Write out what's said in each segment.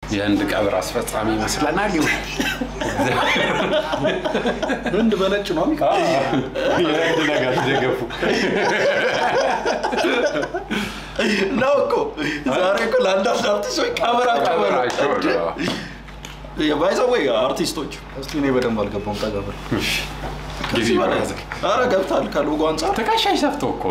የህንድ ቀብር አስፈጻሚ ይመስለናል። ይሁን ህንድ በነጭ ነው የሚቀ የህንድ ነገር ደገፉ። ነው እኮ ዛሬ እኮ ለአንዳንድ አርቲስቶች ቀብር አቀበረ ባይዘወይ አርቲስቶች እስቲ እኔ በደንብ አልገባም። ጠጋ በል ጊዜ ኧረ ገብታል ከሎጎ አንጻር ትከሻሽ ሰፍቶ እኮ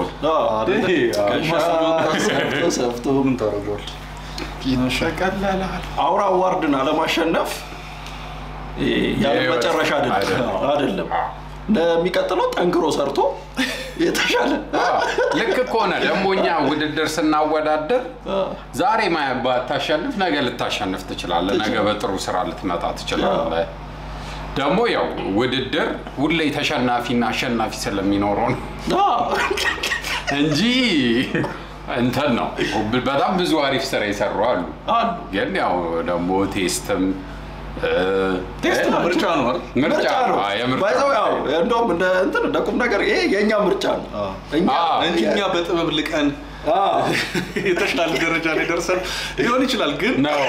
ሰፍቶ ሰፍቶ ምን ታደርገዋል? ይሸቀለላል። አውራ አዋርድን አለማሸነፍ ያለ የህይወት መጨረሻ አይደለም አይደለም። አይደለም። ለሚቀጥለው ጠንክሮ ሰርቶ የተሻለ ልክ ከሆነ ደግሞ እኛ ውድድር ስናወዳደር ዛሬ ማ- ባታሸንፍ ነገ ልታሸንፍ ትችላለህ። ነገ በጥሩ ስራ ልትመጣ ትችላለህ። ደግሞ ያው ውድድር ሁሌ ተሸናፊና አሸናፊ ስለሚኖረው ነው አዎ። እንጂ እንትን ነው። በጣም ብዙ አሪፍ ስራ የሰሩ አሉ። አሉ ግን ያው ደግሞ ቴስትም እ፣ ቴስት እ፣ ነው፣ ምርጫ ምርጫ ነው ምርጫ ነው። አዎ፣ የምርጫ ባይዘው ያው ጉዳይ ነው። እንደውም እንደ እንትን እንደ ቁም ነገር ይሄ የእኛ ምርጫ ነው። አዎ። እኛ አዎ። እንጂ እኛ በጥበብ ልቀን አዎ። የተሻለ ደረጃ ላይ ደርሰን ሊሆን ይችላል ግን ነው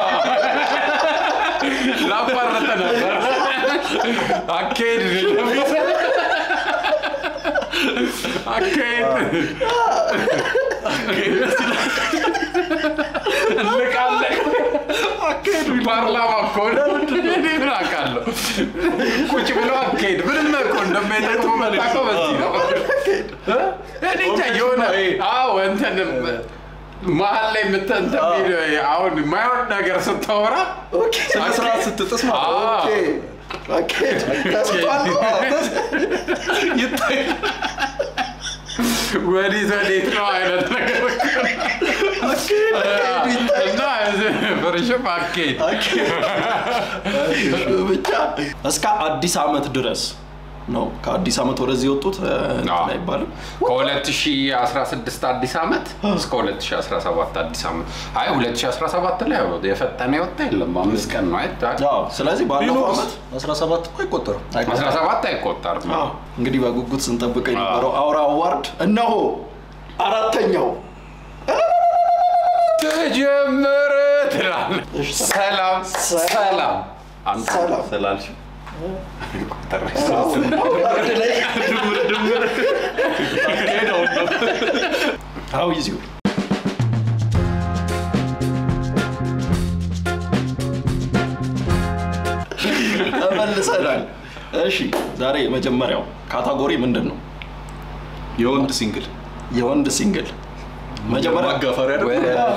ላቋረጠ ነበር አካሄድ አካሄድ እንልቃለን አካሄድ ፓርላማ እኮ ነው። እኔ ምን አውቃለሁ ቁጭ ብሎ አካሄድ ምንም እኮ እንደማይጠቅሙ የምታውቀው በዚህ ነው እኔ እንጃ የሆነ አዎ እንትን መሀል ላይ የምትንተ አሁን የማይሆን ነገር ስታወራ ኦኬ። ስነ ስርዓት ስትጥስ ማለት ነው። አዎ። ኦኬ። ኦኬ። ተስቷል። ይታይ ወዲት ወዴት ነው አይነት ነገር እና ፍርሽም አካሄድ ብቻ እስከ አዲስ ዓመት ድረስ ነው። ከአዲስ ዓመት ወደዚህ የወጡት እ, እንትን አዎ። አይባልም። ከ2016 አዲስ ዓመት እስከ 2017 አዲስ ዓመት አይ 2017 ላይ ያው የፈጠነ የወጣ የለም አምስት ቀን ነው አይደል አዎ። ስለዚህ ባለፈው ዓመት 17 እኮ አይቆጠርም። 17 አይቆጠርም አዎ፣ እንግዲህ በጉጉት ስንጠብቀው የነበረው አውራ አዋርድ እነሆ አራተኛው ተጀመረ ትላለህ እሺ፣ ሰላም ሰላም አንተ ሰላም። ስላልሽ ቁጥር አዋርድ ላይ ድምር ድምር ሄደው ነው አው ይዚው ተመልሰናል። እሺ ዛሬ የመጀመሪያው ካታጎሪ ምንድን ነው? የወንድ ሲንግል የወንድ ሲንግል መጀመሪያ ማጋፈሪያ ደግሞ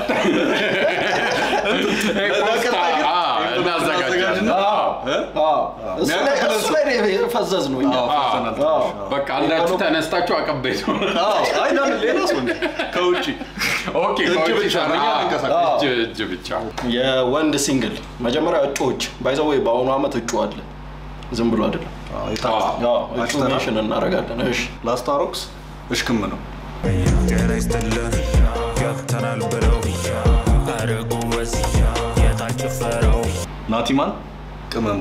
ፖስታ እናዘጋጃለን አዎ፣ እሱ ላይ- እሱ ላይ ነው የፈዘዝ ነው እኛ። ፈርተናል አዎ። ትንሽ። በቃ አንዳችሁ ተነስታችሁ አቀበይ ነው አዎ፣ አይ ለምን ሌላ ሰው እንጂ ከውጭ ኦኬ እጅ ከውጭ ብቻ ነው፣ ሰራ- እኛ አንንቀሳቀስም። እጅ እጅ ብቻ የወንድ ሲንግል መጀመሪያ እጩዎች ባይዘው ወይ በአሁኑ ዓመት እጩ አለ፣ ዝም ብሎ አይደለም። አዎ፣ የታ- ያው እጩ አጭተናል። ሜንሽን እናደርጋለን። እሺ ላስታሮክስ እሽክም ነው ጤና ይስጥልን ገብተናል ብለው አረጉ በዝ የታጭፈረው ናቲማን ቅመሙ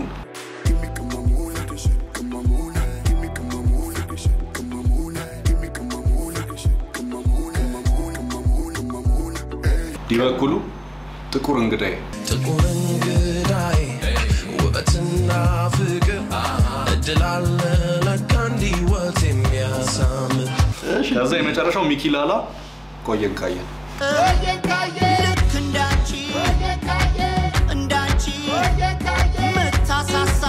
ዲበኩሉ ጥቁር እንግዳዬ ጥቁር እንግዳይ ውበትና ፍቅር እድል አለ ለካ እንዲህ ወት የሚያሳምር ከዛ የመጨረሻው ሚኪላላ ቆየን ካየን ልክ እንዳንቺ እንዳንቺ መታሳሳ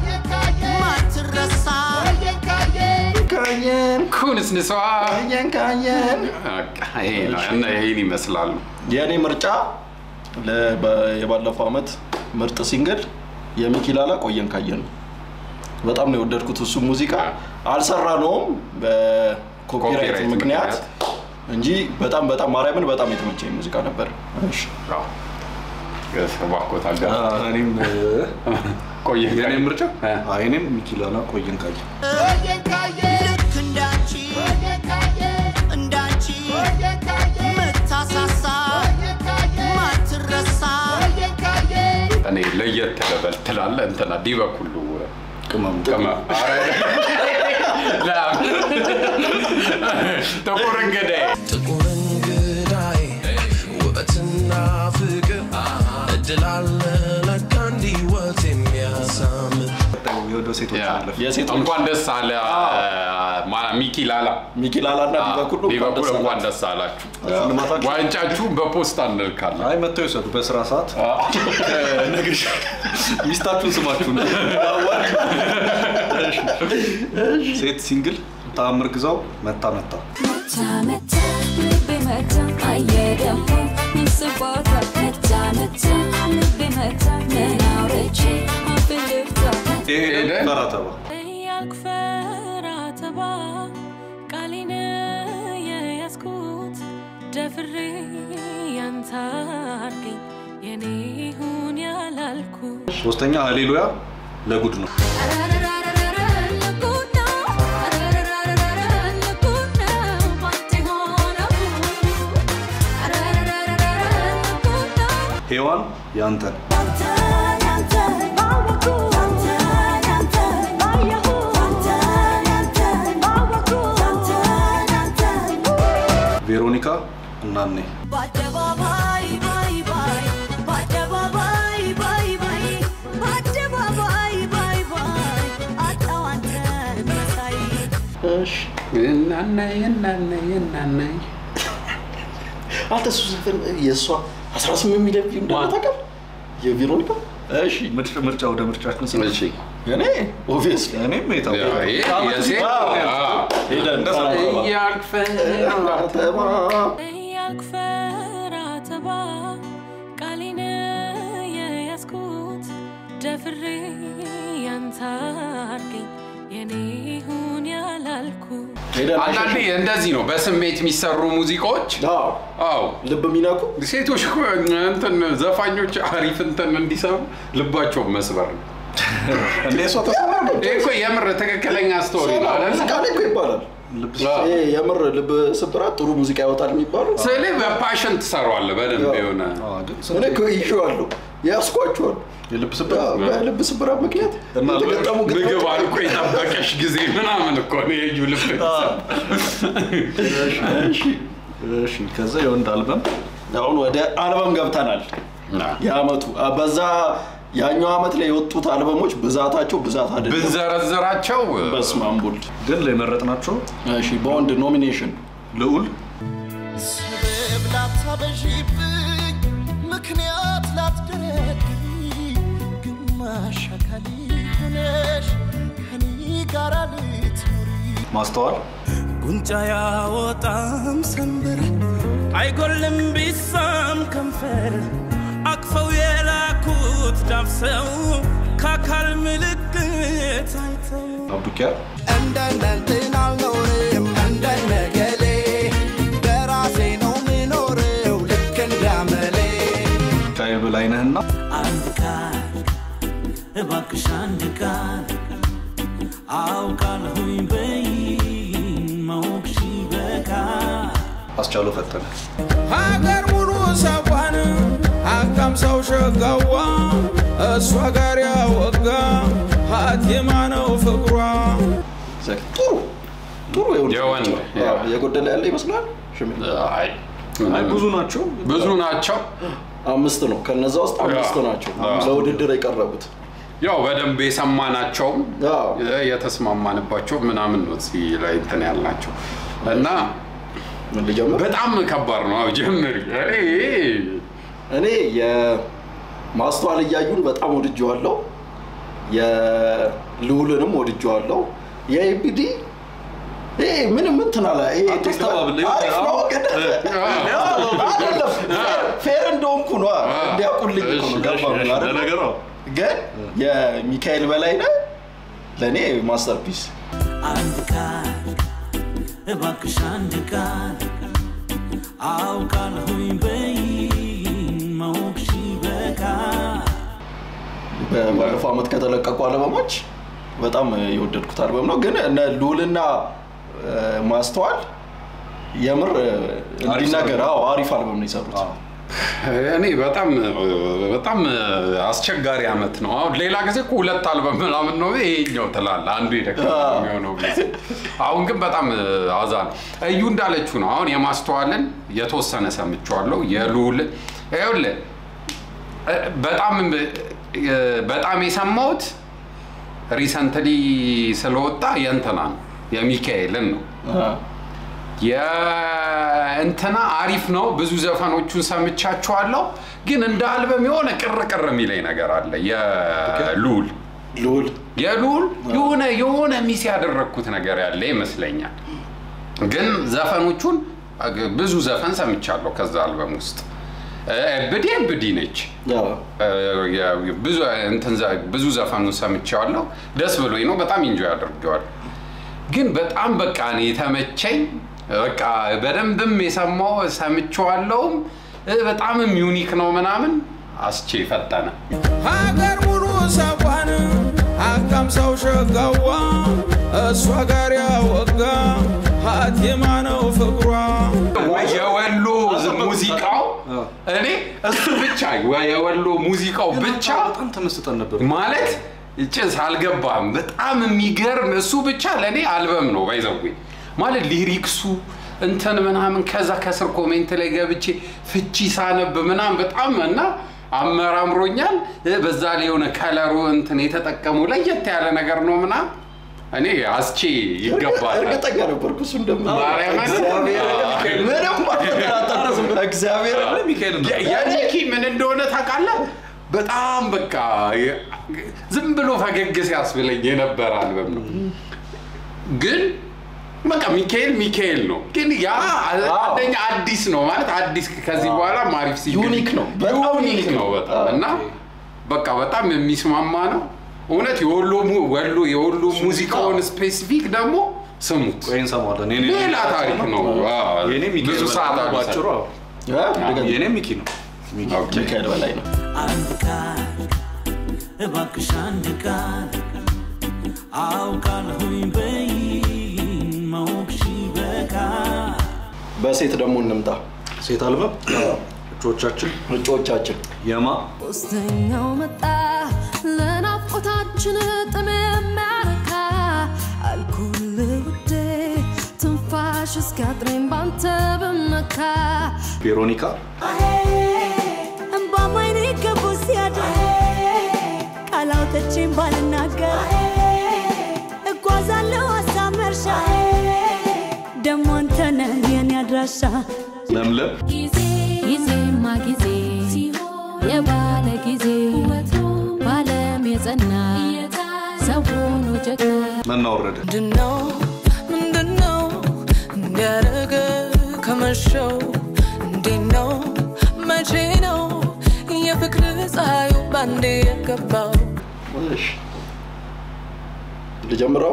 ማትረሳ ካየን ኩንስንሷ ካየን ካየን በቃ ይሄ ነው እና ይሄን ይመስላሉ የእኔ ምርጫ ለ- በ- የባለፈው ዓመት ምርጥ ሲንግል የሚኪላላ ቆየን ካየን ነው። በጣም ነው የወደድኩት እሱ ሙዚቃ አልሰራ ነውም በኮፒራይት ኮፒራይት ምክንያት ምክንያት። እንጂ በጣም በጣም ማርያምን በጣም የተመቸኝ ሙዚቃ ነበር። እሺ አዎ። እባክዎት አጋ- እኔም ቆየ የኔ ምርጫ እ። አይ፣ እኔም ሚኪላላ ቆየን ካየን ልክ እንዳንቺ እንዳንቺ መታሳሳ ማትረሳ እኔ ለየት ልበል ትላለህ እንትና ዲበኩሉ ቅመሙ ቅመ ኧረ፣ ላ- ጥቁር እንግዳዬ ጥቁር እንግዳይ ውበትና ፍቅር እድል አለ እድላለ ለካ እንዲህ ህይወት የሚያሳምር የወደ ሴቶች ያ። አለፍ የሴቶች እንኳን ደስ አለ ማ- ሚኪ ላላ ሚኪ ላላና ሊቨርፑል እንኳን ሊቨርፑል ደስ እንኳን አላችሁ። ደስ አላችሁ። ሽልማታችሁ ዋንጫችሁን በፖስታ እንልካለን። አይ መጥተው ይውሰዱ በስራ ሰዓት ነግሽ ሚስታችሁን ስማችሁ ነው ሴት ሲንግል ተአምር ግዛው መታ መታ መታ መታ ልቤ መታ አየህ ደግሞ ምን ስባታ መታ መታ ልቤ መታ ምን አውርቼ አፍ ልፍታ ይሄ ሄደ? ፈራተባ ያክፈራ ተባ ቃሌን የያዝኩት ደፍሬ ያንተ አድርገኝ የኔ ይሁን ያላልኩ ሶስተኛ ሃሌሉያ ለጉድ ነው አረረረረረ ልጉድ ነው አረረረረረ ልጉድ ነው ባንተ ሆነው አረረረረረ ልጉድ ነው ሔዋን ያንተን ያንተ ያንተ ባወኩ ያንተ ያንተ ባየሁ ያንተ ያንተ ባወኩ ያንተ ያንተ ቬሮኒካ እናኔ በአደባባይ ባይ ባይ በአደባባይ ባይ ባይ በአደባባይ ባይ ባይ አጣው አንተን መሳይ እሺ እናናይ እናናይ እናናይ አንተ እሱ ዘፈን የእሷ 18 ሚሊዮን ቪው እንዳለ ታውቃለህ? የቬሮኒካ እሺ ምርጫ- ምርጫ ወደ ምርጫችን ስለ እሺ እኔ ኦብቪየስሊ እኔም ያ፣ የታወቀ ይሄ የሴት ሄደን እያልፈ ያክፈራ ተባ ቃሌን የያዝኩት ደፍሬ ያንተ አድርገኝ የኔ ይሁን ያላልኩ ሄደን አንዳንዴ እንደዚህ ነው በስሜት የሚሰሩ ሙዚቃዎች። አዎ አዎ ልብ የሚነኩ ሴቶች እኮ እንትን ዘፋኞች አሪፍ እንትን እንዲሰሩ ልባቸውን መስበር ነው። እንደ እሷ ተሰማ ነው ይሄ እኮ የምር ትክክለኛ ስቶሪ ነው አይደል? ሙዚቃ ላይ እኮ ይባላል ይሄ የምር ልብ ስብራት ጥሩ ሙዚቃ ያወጣል የሚባለው ስለ በፓሽን ትሰሯዋለህ በደንብ የሆነ እኔ እኮ ይዤዋለሁ ያስኳቸዋል የልብ ስብራት በልብ ስብራት ምክንያት እና የተገጠሙ ምግብ ግጥሞች አልቆ የጠበቀሽ ጊዜ ምናምን እኮ ነው የዩ ልብ እሺ ከዛ የወንድ አልበም አሁን ወደ አልበም ገብተናል የአመቱ በዛ ያኛው አመት ላይ የወጡት አልበሞች ብዛታቸው ብዛት አይደለም ብንዘረዝራቸው በስመ አብ ወልድ ግን የመረጥናቸው እሺ በወንድ ኖሚኔሽን ልዑል ስበብ ላታበዢብኝ ምክንያት ላትደረድሪ ግማሽ አካል ሆነሽ ከኔ ጋር ልትኖሪ ማስተዋል ጉንጫ ያወጣም ሰንበር አይጎልም ቢሳም ከንፈር አቅፈው የላኩት ዳብሰው ከአካል ምልክት አይተው አብዱኪያር እንደነንትን አልኖርም እንደነገሌ በራሴ ነው ምኖረው ልክ እንዳመሌ ሻይ በላይነህና አንድ ቃል እባክሽ አንድ ቃል አውቃለሁኝ በይ ማወቅሽ በቃል አስቻለው ፈጠነ ሀገር ሙሉ ሰዋን ሀብታም ሰው ሸጋዋ እሷ ጋር ያወጋ ሀቲማ ነው ፍቅሯ ጥሩ ጥሩ የወንድ የወንድ፣ ብቻ። ያ። አዎ፣ የጎደለ ያለ ይመስላል ሽሜ አይ አይ ብዙ ናቸው ብዙ ናቸው። አምስት ነው ከነዛ ውስጥ አምስት ያ። ናቸው አዎ። ለውድድር የቀረቡት ያው በደንብ የሰማናቸውም አዎ። የተስማማንባቸው ምናምን ነው እዚህ ላይ እንትን ያልናቸው እና ምን ልጀምር በጣም ከባድ ነው። አዎ ጀምሪ። እኔ እኔ የማስተዋል እያዩን በጣም ወድጀዋለሁ የልዑልንም ወድጀዋለሁ የኤቢዲ ይሄ ምንም እንትን አለ ይሄ አታስተባብል። አሪፍ ነው ግን አይደለም ፌር እንደሆንኩ ነው እንዲያውቁልኝ እኮ ነው ገባ ነው አይደል? ለነገሩ ግን የሚካኤል በላይነህ ለእኔ ማስተርፒስ አንድ ቃል እባክሽ አንድ ቃል አውቃለሁኝ በይ ማወቅሽ በቃል ባለፈው ዓመት ከተለቀቁ አልበሞች በጣም የወደድኩት አልበም ነው። ግን እነ ልዑልና እ፣ ማስተዋል የምር እንዲናገር አዎ አሪፍ አልበም ነው የሰሩት። እኔ በጣም በጣም አስቸጋሪ አመት ነው። አሁን ሌላ ጊዜ እኮ ሁለት አልበም ምናምን ነው ይሄኛው ትላለህ፣ አንዱ የደከመ አዎ። የሚሆነው ጊዜ። አሁን ግን በጣም አዛ ነው። እዩ እንዳለችው ነው። አሁን የማስተዋልን የተወሰነ ሰምቼዋለሁ። የልዑል ይኸውልህ በጣም በጣም የሰማሁት ሪሰንትሊ ስለወጣ የእንትና ነው የሚካኤልን ነው። የእንትና አሪፍ ነው። ብዙ ዘፈኖቹን ሰምቻቸዋለሁ፣ ግን እንደ አልበም የሆነ ቅር ቅር የሚለኝ ነገር አለ። የሉል ልዑል የሉል የሆነ የሆነ ሚስ ያደረግኩት ነገር ያለ ይመስለኛል። ግን ዘፈኖቹን ብዙ ዘፈን ሰምቻለሁ ከዛ አልበም ውስጥ ብዲ ብዲ ነች። ያው ብዙ እንትን ዘ- ብዙ ዘፈኑን ሰምቼዋለሁ። ደስ ብሎኝ ነው። በጣም ኢንጆይ አድርጌዋል። ግን በጣም በቃ እኔ የተመቸኝ በቃ በደንብም የሰማው ሰምቼዋለሁም በጣምም ዩኒክ ነው ምናምን አስቼ ፈጠነ ሀገር ሙሉ ሰቋን አቃም ሰው ሸጋዋ እሷ ጋር ያወጋ ሀቲማ ነው ፍቅሯ የወሎ ዝ- ሙዚቃው እኔ እሱ ብቻ የወሎ ሙዚቃው ብቻ በጣም ተመስጠን ነበር። ማለት ጭስ አልገባም። በጣም የሚገርም እሱ ብቻ ለእኔ አልበም ነው ባይዘዌ ማለት ሊሪክሱ እንትን ምናምን ከዛ ከስር ኮሜንት ላይ ገብቼ ፍቺ ሳነብ ምናምን በጣም እና አመራምሮኛል። በዛ ላይ የሆነ ከለሩ እንትን የተጠቀሙ ለየት ያለ ነገር ነው ምናምን እኔ አስቼ ይገባል። እርግጠኛ ነበርኩ እሱ እንደምለው። ማርያምን? እግዚአብሔር ምንም አልተጠራጠርኩም። እግዚአብሔር ሚካኤል ነው። የ- የኒኪ ምን እንደሆነ ታውቃለህ? በጣም በቃ የ- ዝም ብሎ ፈገግ ሲያስብለኝ የነበረ አልበም ነው። ግን በቃ ሚካኤል ሚካኤል ነው። ግን ያ አንደኛ አዲስ ነው ማለት አዲስ ከዚህ በኋላ ማሪፍ ሲ ዩኒክ ነው። በጣም ዩኒክ ዩኒክ ነው ነው። በጣም እና በቃ በጣም የሚስማማ ነው። እውነት የወሎ mu- ወሎ የወሎ ሙዚቃውን ስፔሲፊክ ደግሞ ስሙት። ቆይ እንሰማዋለን። የኔ- ሌላ ታሪክ ነው። አዎ፣ የኔ ሚካኤል ብዙ በላይ ሰዓት ነው። አልወሰደም። ባጭሩ አዎ። እ? ድገም። የኔ ሚኪ ነው። ኦኬ። ሚካኤል በላይ ነው። አንድ ቃል እባክሽ አንድ ቃል አውቃለሁኝ በይ ማወቅሽ በቃል በሴት ደግሞ እንምጣ። ሴት አልበም እጮቻችን እጩዎቻችን የማ ሶስተኛው መጣ ለናፍቆታችን ጥም የሚያረካ አልኩል ውዴ ትንፋሽ እስኪያጥረኝ ባንተ ብመካ ቬሮኒካ እምባማይኔ ገቡ ሲያድር ቃላውተቼን ባልናገር እጓዛለሁ ሀሳብ መርሻ ደሞ አንተ ነህ የኔ አድራሻ ለምለም ጊዜማ ጊዜ የባለ ጊዜ ባለም የጸና ሰው ሆኖ ጀግና መና ወረደ ምንድነው ምንድነው እንዲያደረገ ከመሸው እንዴት ነው መቼ ነው የፍቅር ፀሐዩ ባንዴ የገባው እሺ። ልጀምረው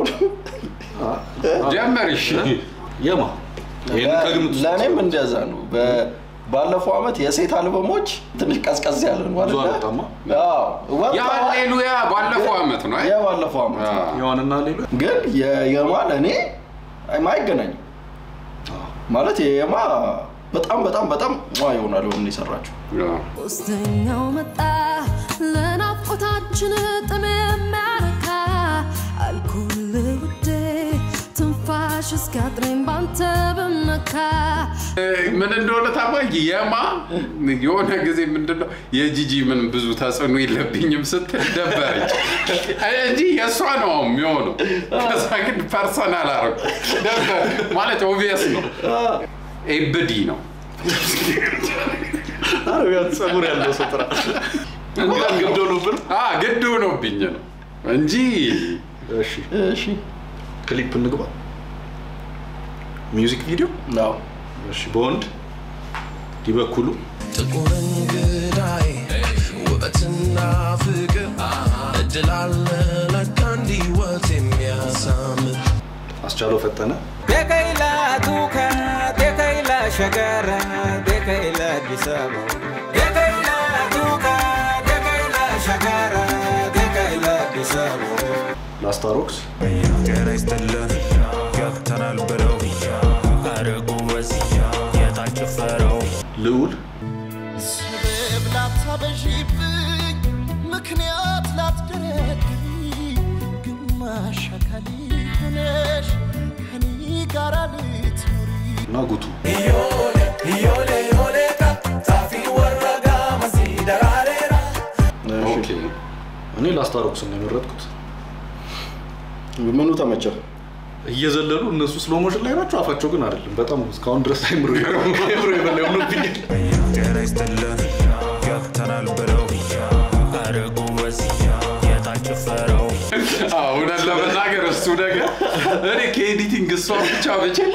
ጀመር እሺ። የማ ይህን ከግምት ውስጥ ለእኔም እንደዛ ነው። በ- ባለፈው አመት የሴት አልበሞች ትንሽ ቀዝቀዝ ያለ ነው ብዙ አይደለ? አልወጣማ። አዎ፣ ወጥተዋል። የሃሌሉያ ባለፈው አመት ነው አይ? የባለፈው አመት ነው። አዎ። የዋንና ሌሎ ግን የየማ ለእኔ አይም- አይገናኝም ማለት የየማ በጣም በጣም በጣም ሟ ይሆናል ሆን የሰራችው አዎ። ሶስተኛው መጣ ለናፍቆታችን ጥም የሚያረካ አልኩል ውዴ ትንፋሽ እስኪያጥረኝ ባንተ ብመካ ምን እንደሆነ ታባይ የማ የሆነ ጊዜ ምንድነው የጂጂ ምን ብዙ ተጽዕኖ የለብኝም ስትል ደበረች እንጂ የእሷ ነው የሚሆነው። ከዛ ግን ፐርሰናል አረጉ ደበር ማለት ኦቪየስ ነው። ኤብዲ ነው አረቢያን ጸጉር ያለው ሰው ጥራ እንኳን ገብዶ ነበር አ ግድ ሆኖብኝ ነው እንጂ እሺ እሺ ክሊፕ እንግባ ሚውዚክ ቪዲዮ ነው እሺ በወንድ ዲበኩሉ ጥቁር እንግዳይ ውበትና ፍቅር እድል አለ ለካ እንዲህ ወት የሚያሳምር አስቻለው ፈጠነ ደከይላ ቱካ ደከይላ ሸገራ ደከይላ አዲስ አበባ ደከይላ ቱካ ደከይላ ሸገራ ደከይላ አዲስ አበባ ላስታሮክስ ጤና ይስጥልን ገብተናል ብለው አረጉ በዚህ የታጭፈረው ልዑል ስበብ ላታበዢብኝ ምክንያት ላትደረድሪ ግማሽ አካሌ ሆነሽ ከኔ ጋር ልትኖሪ እና ጉቱ ኦኬ እኔ ላስታሮክስን ነው የመረጥኩት። ምኑ ተመቸ? እየዘለሉ እነሱ ስሎ ሞሽን ላይ ናቸው፣ አፋቸው ግን አይደለም። በጣም እስካሁን ድረስ አይምሮ አይምሮ የበላይ ሆኖብኛል። ጤና ይስጥልን ገብተናል ብለው ኧረ ጎበዝ የታጭፈረው አዎ፣ እውነት ለመናገር እሱ ነገር እኔ ከኤዲቲንግ እሷ ብቻ ብችል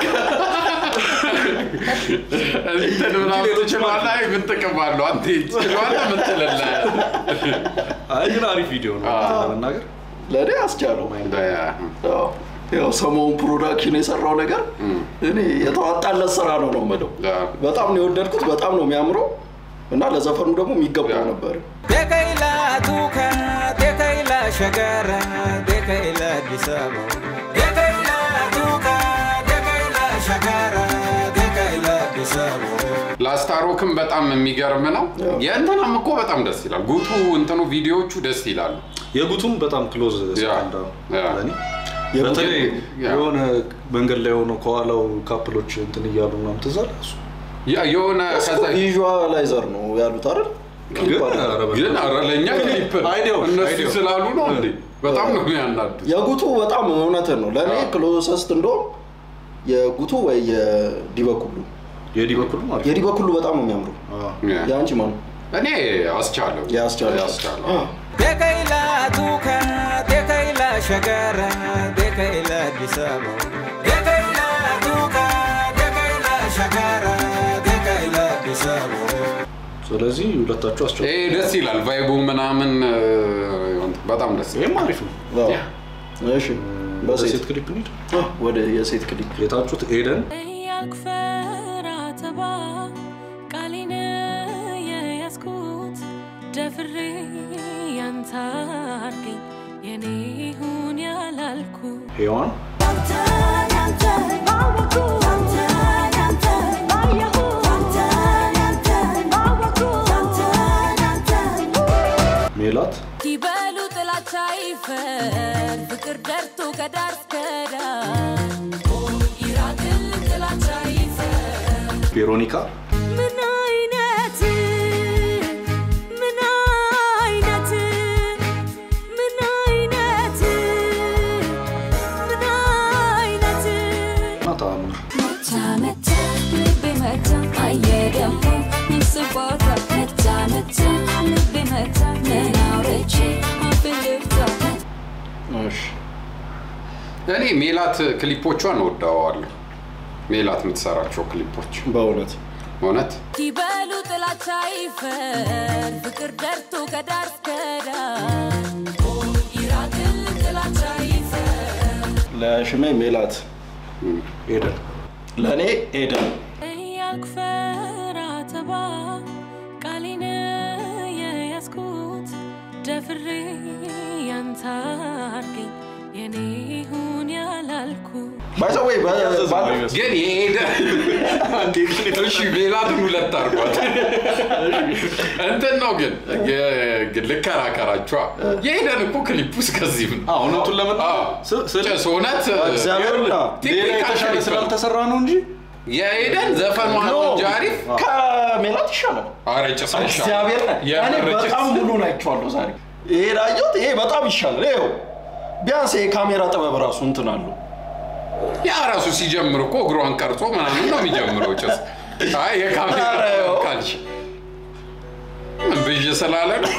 እንትን ምናምን ትችላለህ። አይ ምን ጥቅም አለው? አንተ ትችላለህ፣ ምን ትላለህ? አይ ግን አሪፍ ቪዲዮ ነው አዎ። ለመናገር ለእኔ አስቻለው። አዎ። ያው ሰሞኑን ፕሮዳክሽን የሰራው ነገር እኔ የተዋጣለት ስራ ነው ነው የምለው። አዎ። በጣም ነው የወደድኩት። በጣም ነው የሚያምረው እና ለዘፈኑ ደግሞ የሚገባው ነበር። ደከይላ ቱከ ደከይላ ሸገረ ደከይላ አዲስ አበባ ደከይላ ቱከ ደከይላ ሸገረ ደከይላ አዲስ አበባ ላስታሮክም በጣም የሚገርም ነው። የእንትናም እኮ በጣም ደስ ይላል። ጉቱ እንትኑ ቪዲዮዎቹ ደስ ይላሉ። የጉቱም በጣም ክሎዝ ያ፣ ሰከንድ ያ። ለእኔ የጉቱ- በተለይ ያ። የሆነ መንገድ ላይ ሆነው ከኋላው ካፕሎች እንትን እያሉ ምናምን ትዝ አለ እሱ ያ- የሆነ ከዛ ቪዥዋላይዘር ነው ያሉት አይደል? ግን ኧረ በቃ ግን ኧረ ለእኛ ክሊፕ ነው። አይዲያው፣ እነሱ አይዲያው። ስላሉ ነው እንዴ? በጣም ነው የሚያናዱ። የጉቱ በጣም እውነትን ነው ለእኔ አዎ። ክሎሰስት እንደውም የጉቱ ወይ የዲበኩሉ የዲ በኩል ማለት የዲበኩሉ በጣም ነው የሚያምሩ። የአንቺ ማን እኔ አስቻለው ያስቻለ ያስቻለው ደከይላ ቱከ ደከይላ ሸገረ ደከይላ አዲስ አበባ ደከይላ ቱከ ደከይላ ሸገረ ደከይላ አዲስ አበባ ስለዚህ ሁለታችሁ አስቸው ይሄ ደስ ይላል። ቫይቡ ምናምን እ፣ በጣም ደስ ይላል። ይህም አሪፍ ነው አዎ። እሺ በሴት በሴት ክሊፕ እንሂድ አዎ፣ ወደ የሴት ክሊፕ የታጩት ኤደን ያክፈራ ተባ ቃሌን የያዝኩት ደፍሬ ያንተ አድርገኝ የኔ ይሁን ያላልኩ ሔዋን ሜላት ይበሉ ጥላቻ ይፈር ፍቅር ደርቶ ከዳር እስከ ዳር ይራቅል ጥላቻ ይፈር ቬሮኒካ ምን አይነት ምን አይነት ምን አይነት ምን አይነት እና ተአምር መታ መታ ልቤ መታ አየ ደግሞ ምን ስቦታ መታ መታ ልቤ መታ ምን አውርቼ አፌን ልፍታ እሺ እኔ ሜላት ክሊፖቿን እወደዋለሁ። ሜላት የምትሰራቸው ክሊፖች በእውነት እውነት ይበሉ ጥላቻ ይፈር ፍቅር ደርቶ ከዳር እስከ ዳር ይራቅል ጥላቻ ይፈር ለሽሜ ሜላት፣ ኤደን ለእኔ ኤደን። ያክፈራ ተባ ቃሌን የያዝኩት ደፍሬ ያንተ አድርገኝ የኔ ይሁን ያላልኩ ባይዘወይ ግን የሄደ እሺ ሜላትን ሁለት አድርጓት እንትን ነው ግን የ- ግን ልከራከራችኋ የሄደን እኮ ክሊፕ ውስጥ ከዚህም ነው አዎ፣ እውነቱን ለመናገር አዎ። ስ- ስለ- ጭስ እውነት እግዚአብሔርና ሌላ ቴክኒካል የተሻለ ክሊፕ ነው። ስላልተሰራ ነው እንጂ የሄደን ዘፈኗ ነው እንጂ አሪፍ ከሜላት ይሻላል። ኧረ ጭስ አይሻልም። እግዚአብሔር እኔ የምር ጭስ። በጣም ሙሉን አይቼዋለሁ ዛሬ። ይሄ ላየሁት ይሄ በጣም ይሻላል። ይኸው ቢያንስ የካሜራ ጥበብ ራሱ እንትን አለው። ያ ራሱ ሲጀምር እኮ እግሯን ቀርጾ ምናምን ነው የሚጀምረው ጭስ አይ የካሜራ ኧረ ይኸው። ካልሽ ብዥ ስላለ ነው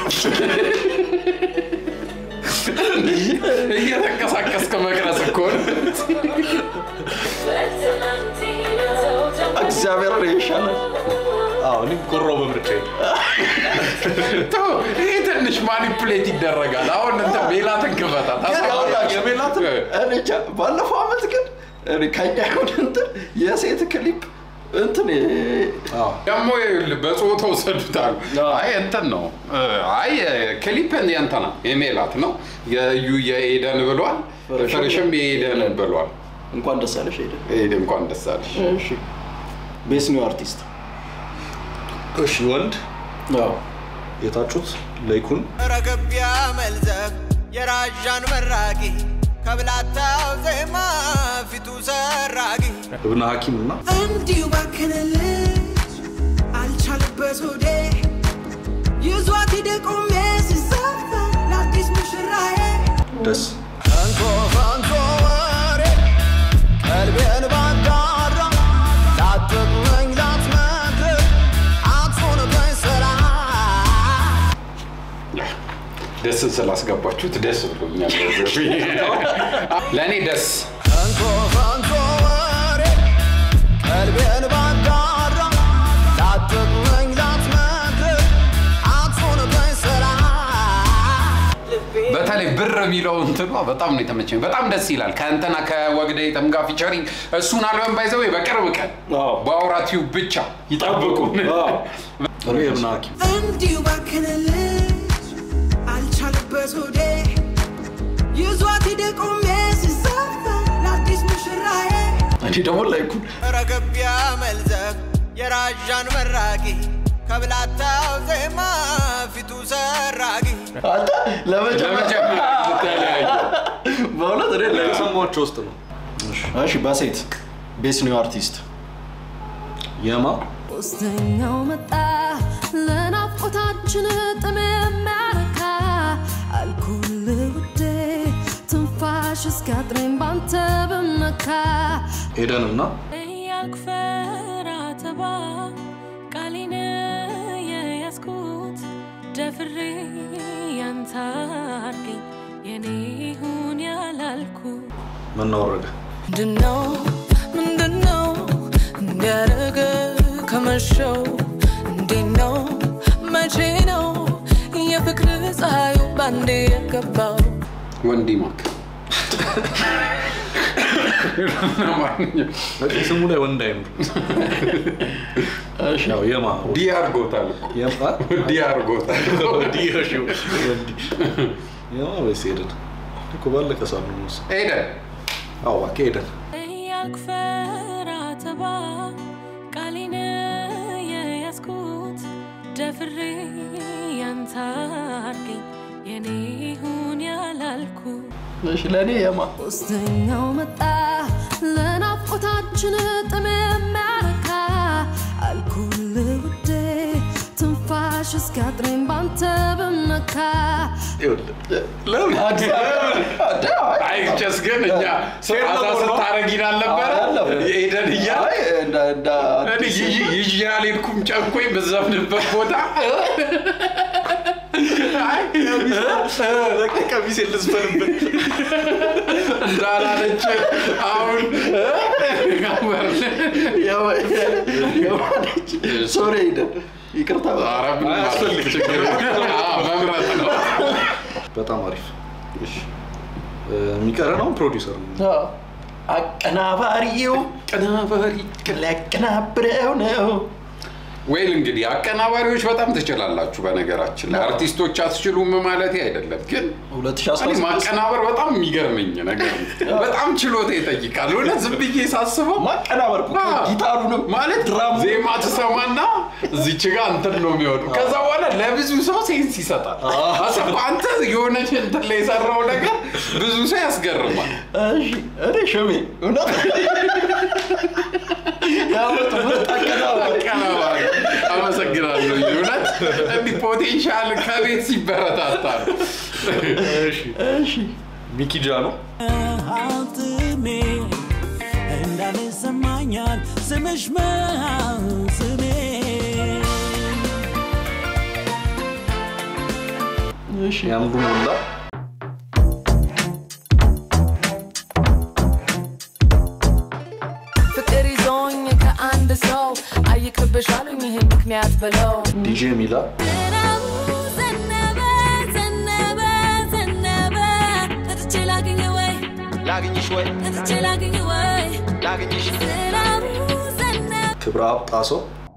እየተንቀሳቀስክ መቅረጽ እኮ ነው። እግዚአብሔር ይሄ ይሻላል። አዎ እኔም ኮራው በምርጫዬ ተው፣ ይሄ ትንሽ ማኒፕሌት ይደረጋል። አሁን እንትን ሜላትን ክፈታት ግን ያውላችሁ የሜላትን እኔ እንጃ፣ ባለፈው አመት ግን እኔ ከኛ ይሁን እንትን የሴት ክሊፕ እንትን ደግሞ ይኸውልህ በጾታ ወሰዱታል። አይ እንትን ነው አይ ክሊፕ የእንትና የሜላት ነው የዩ የኤደን ብሏል። ፍርሽም የኤደን ብሏል። እንኳን ደስ አለሽ ሄደ። ኤደን እንኳን ደስ አለሽ። እሺ ቤስ ኒው አርቲስት እሺ ወንድ አዎ የታጩት ለይኩን ረገብ ያመልዘብ የራዣን መራቂ ከብላታው ዜማ ፊቱ ሰራጊ እብነ ሐኪም እና እንዲሁ ባከነልሽ አልቻለበት ሆዴ ይዟት ሄደ ቆሜ ደስ ከንቶ ከንቶ ወሬ ቀልቤን ባዳራ ላትመኝ ላትመክር አትሆንብኝ ሰላም ደስን ስላስገባችሁት ደስ ብሎኛል። ለእኔ ደስ ከንቶ ከንቶ ወሬ ቀልቤን ባዳራ ላትመኝ ላትመክር አትሆንብኝ ሰላም በተለይ ብር የሚለው እንትኗ በጣም ነው የተመቸኝ። በጣም ደስ ይላል። ከእንትና ከወግደ የጠምጋ ፊቸሪንግ እሱን አልበም ባይዘው በቅርብ ቀን አዎ። በአውራ ቲዩብ ብቻ ይጠብቁን። እኔ የብና ሐኪም እንዲሁ ባክንልሽ አልቻለበት ሆዴ ይዟት ሄደ ቆሜ ሲዘፈን ለአዲስ ሙሽራዬ እኔ ደግሞ ላይኩ ረገብ ያመልዘብ የራዣን መራቂ ከብላታው ዜማ ፊቱ ሰራጊ አንተ ለመጀመሪያ ለመጀመሪያ ተለያዩ። በእውነት እኔ ላይ ከሰማቸው ውስጥ ነው እሺ በሴት ቤስ ኒው አርቲስት የማ ሶስተኛው መጣ ለናፍቆታችን ጥም የሚያረካ አልኩል ውዴ ትንፋሽ እስኪያጥረኝ ባንተ ብመካ ኤደን እና እያክፈራ ተባ ቃሌን የያዝኩት ደፍሬ ያንተ አድርገኝ የኔ ይሁን ያላልኩ መናወረደ ምንድነው ምንድነው እንዲያደረገ ከመሸው እንዴት ነው መቼ ነው የፍቅር ፀሐዩ ባንዴ የገባው ወንዲ ማክ ስሙ ላይ ወንድ አይምሩ ያው የማ ዲ አድርጎታል እኮ የማ ዲ አድርጎታል። ዲሽ የማ ወይስ ኤደን እኮ ባለቀ ሳሉ ነው ኤደን አዎ እባክህ ኤደን እያክፈራ ተባ ቃሌን የያዝኩት ደፍሬ ያንተ አድርገኝ የኔ ይሁን ያላልኩ እሺ ለእኔ የማ ሶስተኛው መጣ ለናፍቆታችን ጥም የሚያረካ አልኩል ውዴ ትንፋሽ እስኪያጥረኝ ባንተ ብመካ ለምን አዲስ አይቸስ ግን እኛ አዛ ስታረጊን አልነበረ ኤደን እያለ አይ እንደ እንደ እኔ ይዤ ይዤ አልሄድኩም ጨንቆኝ በዛፍንበት ቦታ አይ ቀሚስ ልዝፈንበት እንዳላለች አሁን የማነች ሶሪ ሄደን ይቅርታ ኧረ ምንም አያስፈልግ ችግር የለም። አዎ፣ መምረጥ ነው። በጣም አሪፍ እሺ የሚቀረ ነው ፕሮዲውሰር ነው አዎ። አቀናባሪው አቀናባሪ ሊያቀናብረው ነው ወይል እንግዲህ አቀናባሪዎች በጣም ትችላላችሁ። በነገራችን ላይ አርቲስቶች አትችሉም ማለት አይደለም፣ ግን እኔ 2016 ማቀናበር በጣም የሚገርመኝ ነገር ነው። በጣም ችሎታ ይጠይቃል። እውነት ዝም ብዬ ሳስበው ማቀናበር እኮ አዎ። ጊታሩንም ማለት ድራሙ ዜማ ትሰማና እዚች ጋር እንትን ነው የሚሆኑ። ከዛ በኋላ ለብዙ ሰው ሴንስ ይሰጣል። አሰብ አንተ የሆነች እንትን ላይ የሰራው ነገር ብዙ ሰው ያስገርማል። እሺ እኔ ሽሜ እውነት ያመጡ ምርጥ አቀናባሪ አቀናባሪ አመሰግናለሁ። እውነት እንዲህ ፖቴንሻል ከቤት ሲበረታታ ነው። እሺ ሚኪ ጃ ነው ሀብትሜ እንዳለ ይሰማኛል ስምሽ ማን ስሜ እሺ ያምሩ ሞላ ፍቅር ይዞኝ ከአንድ ሰው አይቅርብሽ አሉኝ ይህን ምክንያት ብለው ዲጄ ሚላ ዝናቡ ዘነበ ዘነበ ዘነበ መጥቼ ላግኝ ወይ ላግኝሽ ወይ መጥቼ ላግኝ ወይ ላግኝሽ ዝናቡ ዘነበ ክብረ አብ ጣሰው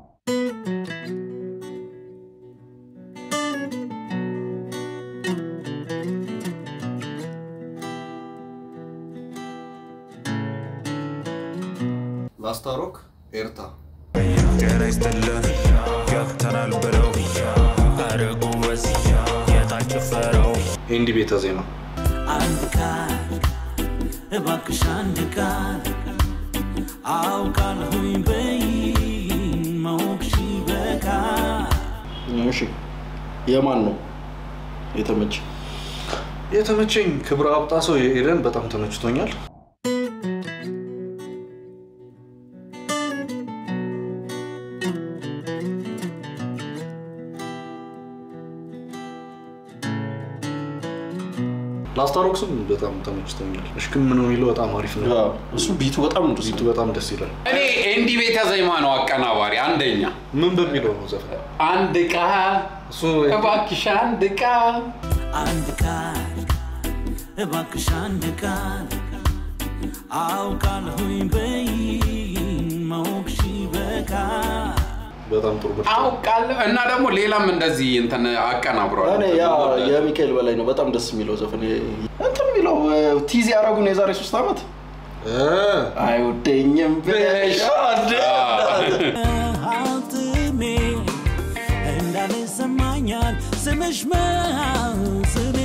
ላስታሮክ ኤርታ ጤና ይስጥልን ገብተናል ብለው አረ ጎበዝ የታች ጭፈራው ኤንዲ ቤተ ዜማ አንድ ቃል እባክሽ አንድ ቃል አውቃለሁኝ በይ ማወቅሽ በቃል እሺ የማን ነው የተመቸ የተመቸኝ ክብረ አብጣ ሰው ኤደን በጣም ተመችቶኛል። ላስታሮክስም በጣም ተመችቶኛል። እሽክም ነው የሚለው በጣም አሪፍ ነው። አዎ፣ እሱ ቢቱ በጣም ነው ደስ ቢቱ በጣም ደስ ይላል። እኔ ኤንዲ ቤተ ዜማ ነው አቀናባሪ አንደኛ። ምን በሚለው ነው ዘፈን? አንድ ቃል እሱ እባክሽ አንድ ቃል አንድ ቃል እባክሽ አንድ ቃል አውቃለሁኝ በይ ማወቅሽ በቃል በጣም ጥሩ ምርጫ። አውቃለሁ እና ደግሞ ሌላም እንደዚህ እንትን አቀናብሯል። እኔ ያ የሚካኤል በላይ ነው በጣም ደስ የሚለው ዘፈን እንትን የሚለው ቲዚ ያደረጉን የዛሬ ሶስት ዓመት እ፣ አይወደኝም ብለሽ አልጥሜ እንዳለ ይሰማኛል ስምሽ መስሜ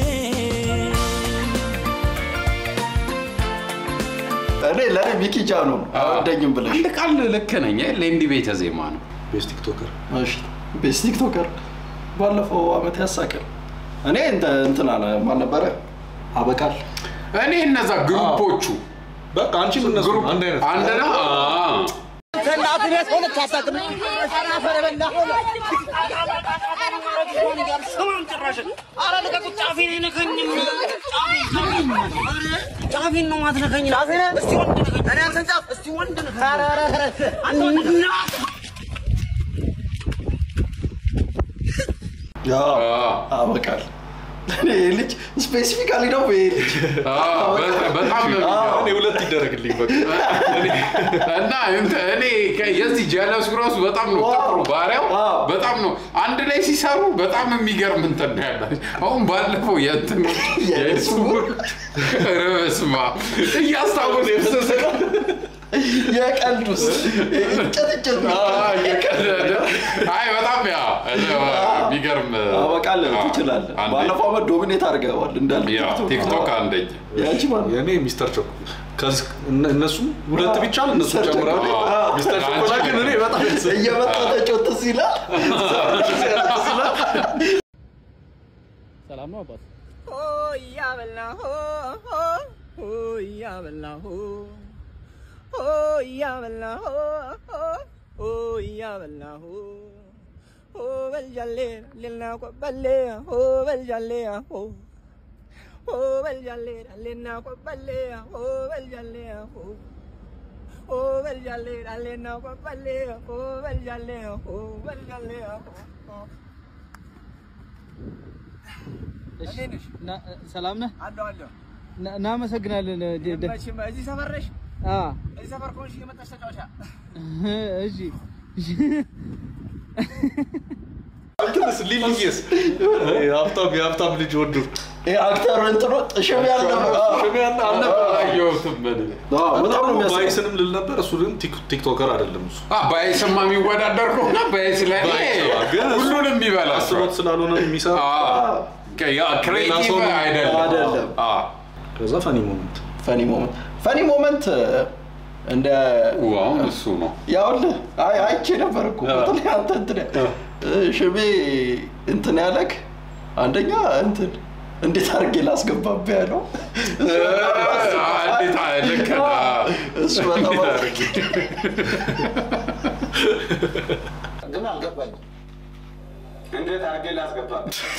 እኔ ለእኔ ሚኪ ጃኖ ነው አይወደኝም ብለሽ አንድ ቃል ልክ ነኝ። ለኤንዲ ቤተ ዜማ ነው። ቤስት ቲክቶከር እሺ ቤስት ቲክቶከር ባለፈው አመት ያሳቀል እኔ እንተ- እንትና ማን ነበረ አበቃል እኔ እነዛ ግሩፖቹ በቃ አንቺም እነሱ አንድ አይነት አንድ ነው። አዎ። ጫፊን ነው ማትነከኝ እስቲ ወንድ ነከኝ እኔ አንተን ጫፍ እስቲ ወንድ ነከኝ ያ አዎ። አበቃል እኔ ይሄ ልጅ ስፔሲፊካሊ ነው ይሄ ልጅ አዎ፣ በ- በጣም ነው የሚገርመው። እኔ ሁለት ይደረግልኝ በቃ እና እንትን እኔ ከ- የዚህ ጀለስ ራሱ በጣም ነው ዋው! ጥሩ ባሪያው ዋው! በጣም ነው አንድ ላይ ሲሰሩ በጣም የሚገርም እንትን ነው ያላቸው። አሁን ባለፈው የእንትን የእሱ ርብስማ እያስታወስ የቀልድ ውስጥ እንጨት እንጨት እየቀለደ አይ በጣም ያ የሚገርም አበቃል አዎ፣ ትችላለህ አንደኛ። ባለፈው አመት ዶሚኔት አድርገዋል እንዳለ ያ ቲክቶክ አንደኛ ያቺ ማለት የእኔ ሚስተር ቸኮ ከዚህ እነ- እነሱም ሁለት ቢቻል እነሱ ሚስተር ቸኮ። ጨምራሉ። አዎ። ሚስተር ቸኮላ ግን እኔ በጣም እየመጣ ተጮት ይላል ሰላም ነው አባት? እሺ፣ ና- ሰላም ነህ? አለሁ አለሁ ና- እናመሰግናለን። ደ- ደ- መቼም እዚህ ሰፈር ነሽ አ፣ እዚህ ሰፈር ከሆንሽ እየመጣሽ ተጫወቻ እሺ እንትንስ ሊልዬስ የሀብታም የሀብታም ልጅ ወዱ አክተሩ እንትኑ ጥሽም ያለ ሽሚያን አልነበር አላየሁትም እኔ። በጣም ነው የሚያስቀው። ባይስንም ልል ነበር። እሱ ግን ቲክ- ቲክቶከር አይደለም እሱ አ፣ ባይስማ የሚወዳደር ከሆነ ባይስ ላይ ግን እሱ ሁሉንም የሚበላ ሰው። አስሮት ስላልሆነ የሚሰራ አዎ። ያ ክሬቲቭ ሰው ነው። አይደለም አይደለም። አዎ። ከዛ ፈኒ ሞመንት ፈኒ ሞመንት ፈኒ ሞመንት እንደ ው፣ አሁን እሱ ነው ያውልህ አይ አይቼ ነበር እኮ በተለይ አንተ እንትን ሽሜ እንትን ያለክ አንደኛ እንትን እንዴት አድርጌ ላስገባብህ ያለው እንዴት አለ፣ ልክ ነው። እሱ በጣም ግን አልገባኝም እንዴት አድርጌ ላስገባ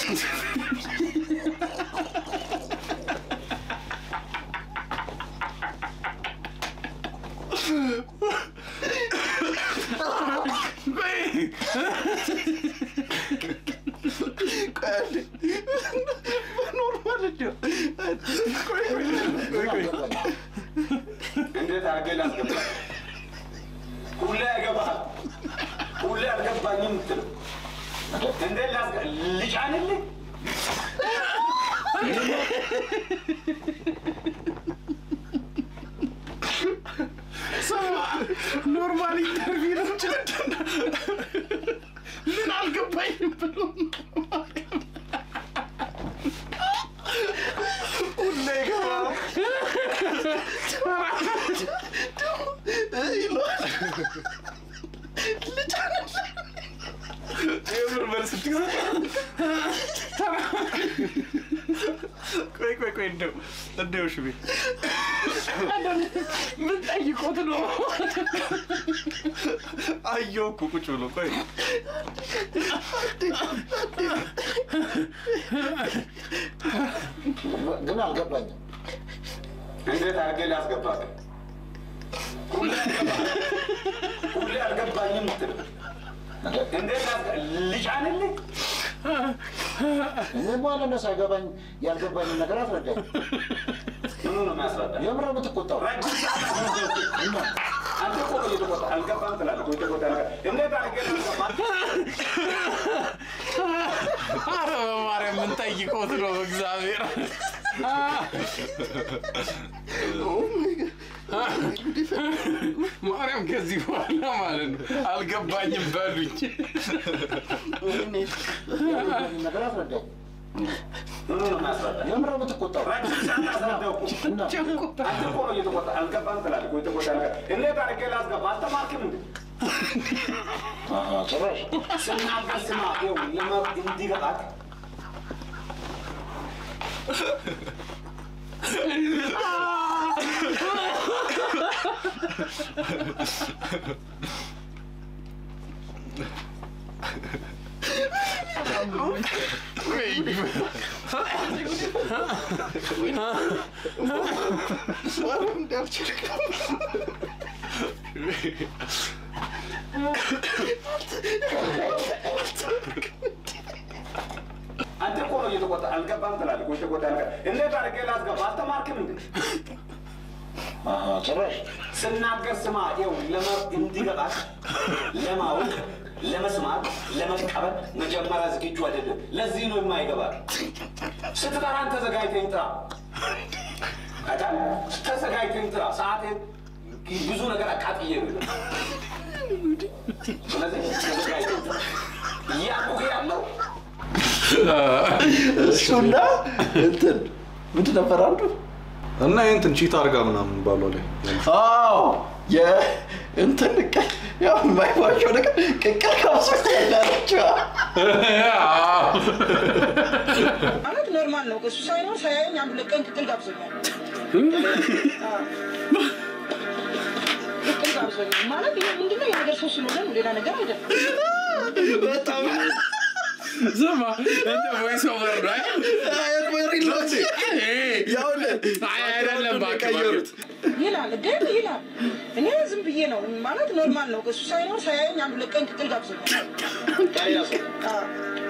እንዴት አድርጌ ላስገባ ሁሌ ያገባል ሁሌ አልገባኝም የምትለው እንዴት ላስገ ልጫንልህ ኖርማል ኢንተርቪው ነው ጭለትና ምን አልገባኝም ብሎ ሁሌ ይገባል የምር መልስ ቆይ ቆይ ቆይ እንደው እንደው ሽቤ ምን ጠይቆት ነው? አየሁ እኮ ቁጭ ብሎ ቆይ ግን አልገባኝም። እንዴት አድርጌ ላስገባህ? ሁሌ አልገባኝም ምትል እንዴት ላስገ- ልጫንልህ? እኔ በኋላ ነው ሳይገባኝ ያልገባኝን ነገር አስረዳኝ። ምኑ ነው የሚያስረዳ? የምር ነው የምትቆጣው? እና አንተ እኮ ነው እየተቆጣ አልገባም ትላለህ እኮ የተቆጣ ነገር እንዴት አድርጌ ላስገባህ? አረ በማርያም ምን ጠይቆት ነው? እግዚአብሔር ማርያም ከዚህ በኋላ ማለት ነው አልገባኝም በሉኝ። ያልገባኝን ነገር አስረዳኝ። ምኑ ነው የሚያስረዳ? የምር ነው የምትቆጣው? ረጅም ሰዓት አስረዳው እኮ። አንተ እኮ ነው እየተቆጣ አልገባም ትላለህ እኮ የተቆጣ ነገር እንዴት አድርጌ ላስገባህ? አልተማርክም እንዴ? አሃ፣ ጭራሽ ስናገር ስማ፣ ይኸው ለመ- እንዲገባህ አንተ እኮ ነው እየተቆጣ አልገባም ትላለህ እኮ የተቆጣ ነገር እንዴት አድርጌ ላስገባህ? አልተማርክም እንዴ? አሃ፣ ጭራሽ ስናገር ስማ፣ ይኸው ለመ- እንዲገባህ ለማወቅ ለመስማት ለመቀበል መጀመሪያ ዝግጁ አይደለም። ለዚህ ነው የማይገባ። ስትጠራን ተዘጋጅተኝ ጥራ። አዳም ተዘጋጅተኝ ጥራ። ሰዓቴን ብዙ ነገር አቃጥዬ ነው። ስለዚህ ተዘጋጅተኝ ጥራ። እያልኩህ ያለው እሱና እንትን ምንድን ነበር አንዱ? እና የእንትን ቺት አርጋ ምናምን ባሏ ላይ አዎ የእንትን ቅ- ያው የማይዋሸው ነገር ቅቅል ካብሶ ያለችው ማለት ኖርማል ነው። እሱ ሳይኖር ሳያየኝ አንድ ሁለት ቀን ቅቅል ጋብዞኛል። ቅቅል ጋብዞኛል ማለት ይሄ ምንድነው? የነገር ሰው ስለሆነ ነው፣ ሌላ ነገር አይደለም። በጣም ስማ እንደ ቮይስ ኦቨር ነው አይ አይደለም እባክህ እባክህ። ይላል ግን ይላል። እኔ ዝም ብዬ ነው ማለት ኖርማል ነው። እሱ ሳይኖር ሳያየኝ አንድ ሁለት ቀን ቅቅል ጋብዞኛል። አዎ።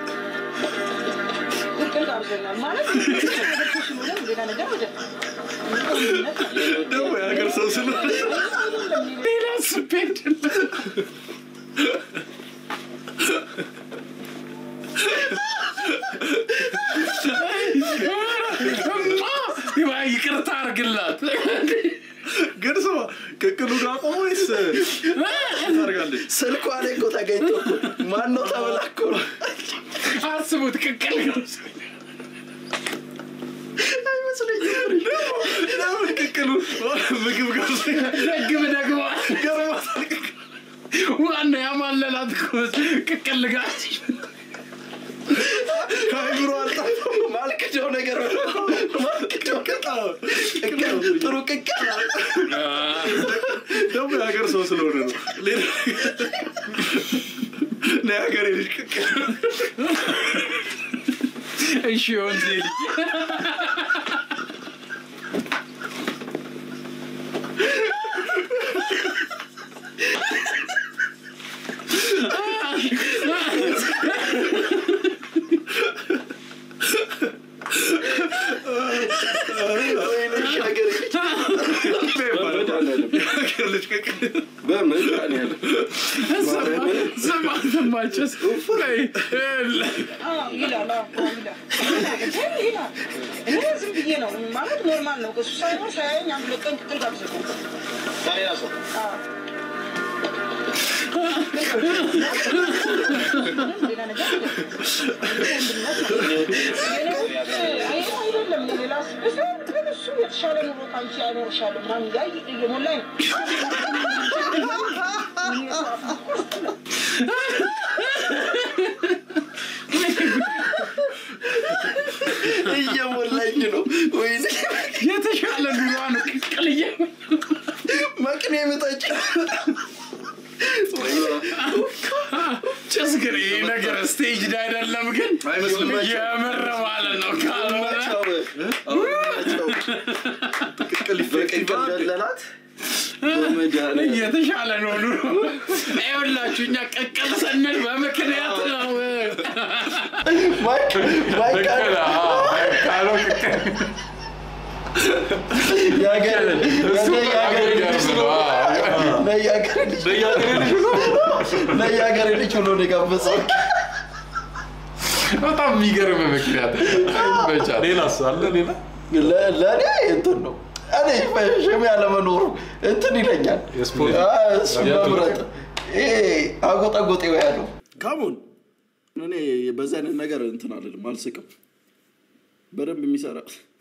ቅቅል ጋብዞኛል ማለት የነገር ሰው ስለሆነ ነው፣ ሌላ ነገር አይደለም። ደግሞ የሀገር ሰው ስለሆነ ሌላ ስፔድ ይቅርታ አርግላት። ግን ስማ ቅቅሉን አቆመ ወይስ ታደርጋለች? ስልኳ ላይ እኮ ተገኝቶ እኮ ማነው ተብላ እኮ ነው። አስቡት ቅቅል አይመስለኝም። ለምን ቅቅሉ ምግብ ገብቶ ደግም ደግሞ ዋናው ያማለላት እኮ ቅቅል ጋር ከአይምሮ አልጠፋም። ማልክደው ነገር ማልክደው ቅቅል ቅቅል ጥሩ ቅቅል ደግሞ የሀገር ሰው ስለሆነ ነው። ሌላ ነው የሀገሬ ልጅ ቅቅል እሺ ወንዜ ልጅ ወይኔ እሺ፣ ሀገሬ ልጅ የሀገር ልጅ ቅቅል በምን ያለ ስማ ስማቸስ ቆይ አዎ ይላል። አዎ አዎ ይላል። ግን ይላል። እኔ ዝም ብዬ ነው ማለት ኖርማል ነው። እሱ ሳይኖር ሳያየኝ አንድ ሁለት ቀን ቅቅል ጋብዞኛል። ከሌላ ሰው አዎ። ሌላ ነገር አይደለም። አይደለም ሌላ ስብስብ ግን እሱ የተሻለ ኑሮ ከአንቺ አይኖርሻለሁ ምናምን እያለ እየሞላኝ ነው። እየሞላ ሊበላኝ ነው ወይኔ የተሻለ ኑሯ ነው ቅቅልዬ መቅኔ ምጠጭ ጭስ ግን ይህ ነገር ስቴጅ ላይ አይደለም ግን አይመስልም። የምር ማለት ነው ካልሆነ በቅቅል ደለላት እየተሻለ ነው ኑሮ ይኸውላችሁ እኛ ቅቅል ስንል በምክንያት ነው ቅቅል አዎ፣ ካለው ቅቅል ለየሀገር ልጅ ብሎ ነው የጋበዘው በጣም የሚገርም ምክንያት ይመቻል ሌላስ አለ ሌላ ለ- ለእኔ እንትን ነው እኔ በሽም ያለመኖሩ እንትን ይለኛል የስፖርት- አ፣ እሱ መምረጥ ይሄ አጎጣጎጤ ያለው ካሙን እኔ በዚህ አይነት ነገር እንትን አልልም አልስቅም በደንብ የሚሰራ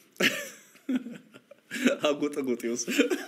አጎጠጎጤ ውስጥ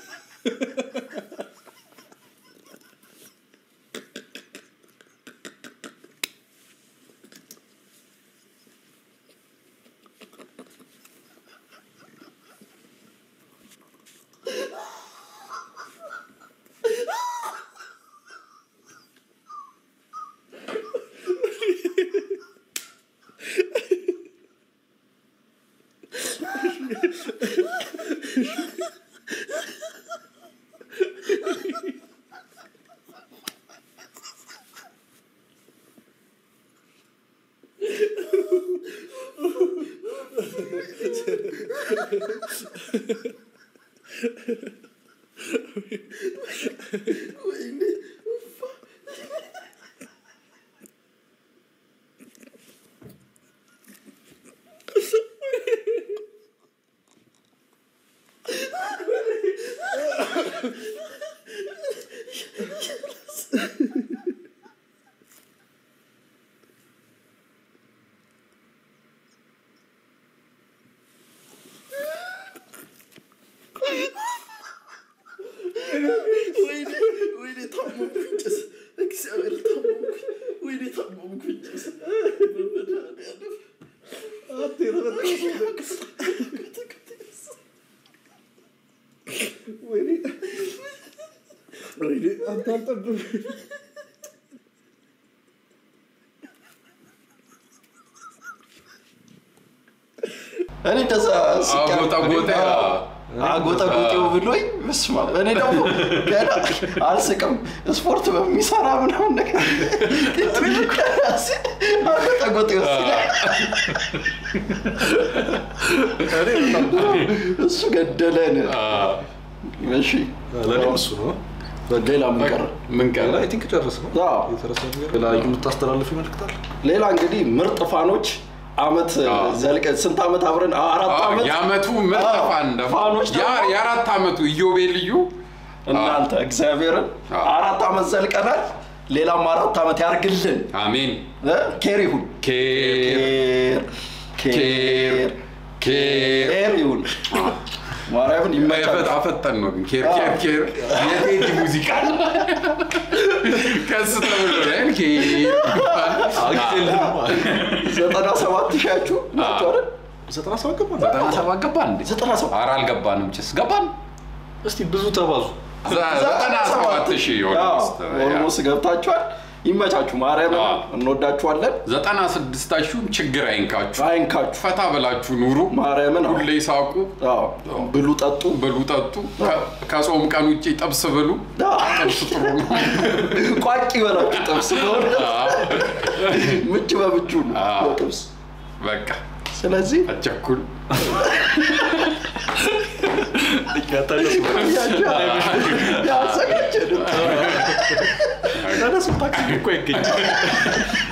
ወይኔ ወይኔ ታመምኩኝ ጭስ እግዚአብሔር ታመምኩኝ ወይኔ ታመምኩኝ ጭስ በመድኃኒዓለም አንተ የተበጠሰ ወይኔ ወይኔ አንተ አልጠበቅም እኔ እንደዛ ስቄ አጎጣጎጤ አጎጠጎጤው ብሎኝ ምስማ እኔ ደግሞ ገና አልስቅም ስፖርት በሚሰራ ምናምን ነገር አጎጠጎጤው ሲለኝ እሱ ገደለን እሺ ለእኔም እሱ ነው ሌላ ምን ቀረ ምን ቀረ አይ ቲንክ ጨርስ ነው የተረሳ ነገር ሌላ የምታስተላልፍ ይመልክታል ሌላ እንግዲህ ምርጥ ፋኖች አመት ዘልቀ ስንት አመት አብረን አራት አመት የአመቱ ምርጥ ፋን ደግሞ ፋኖች ደግሞ ያ- የአራት አመቱ ኢዮቤ ልዩ እናንተ እግዚአብሔርን አራት አመት ዘልቀናል ሌላም አራት አመት ያርግልን አሜን እ? ኬር ይሁን ኬር ኬር ኬር ኬር ይሁን ማርያምን ይመቻል አፈጠን ነው ግን ኬር ኬር ኬር የቴዲ ሙዚቃ ከስ ተብሎ ላይ ኬር ዘጠና ሰባት ሺያችሁ ናቸው አይደል ዘጠና ሰባት ገባ ዘጠና ሰባት ገባን እንዴ ዘጠና ሰባት ኧረ አልገባንም ጭስ ገባን እስቲ ብዙ ተባዙ ዘጠና ሰባት ሺህ ኦልሞስት ኦልሞስት ገብታችኋል ይመቻችሁ ማርያምን እንወዳችኋለን ዘጠና ስድስታችሁም ችግር አይንካችሁ አይንካችሁ ፈታ ብላችሁ ኑሩ ማርያምን ሁሌ ሳቁ ብሉ ጠጡ ብሉ ጠጡ ከ- ከጾም ቀን ውጭ ጥብስ ብሉ ጥብስ ጥሩ ነው ቋቂ በላችሁ ጥብስ በሆነ ምች በምቹ ነው አዎ። ጥብስ በቃ ስለዚህ አቸኩል ያሰጋችን ተነሱ ታክሲ እኮ አይገኝም